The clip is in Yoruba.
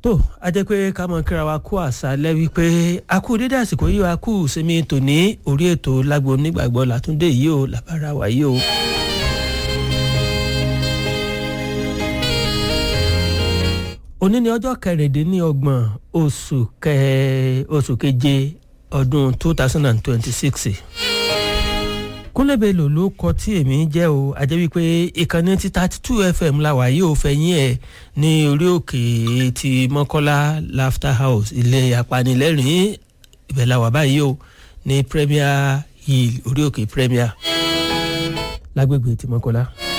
tó a jẹ́ pé ká mọ̀ kíra wa kú àṣálẹ́ wípé a kú dédé àsìkò yìí a kú sinmi tòní orí ètò lágbo onígbàgbọ́ làtúndé yìí o làbára wà yìí o. òní ni ọjọ́ kẹrìndínlọ́gbọ̀n oṣù kẹ oṣù keje ọdún two thousand and twenty-six kúnlẹ̀bẹ̀lò ló kọ tí èmi jẹ́ o àjẹ́ wípé ìkànnì ti thirty two fm la wà yìí ò fẹ̀yìn ẹ̀ ní orí òkè ti mọ́kọ́lá laughter house ilé apanilẹ́rìn ibẹ̀ la wà báyìí o ní premier hill orí òkè premier lágbègbè ti mọ́kọ́lá.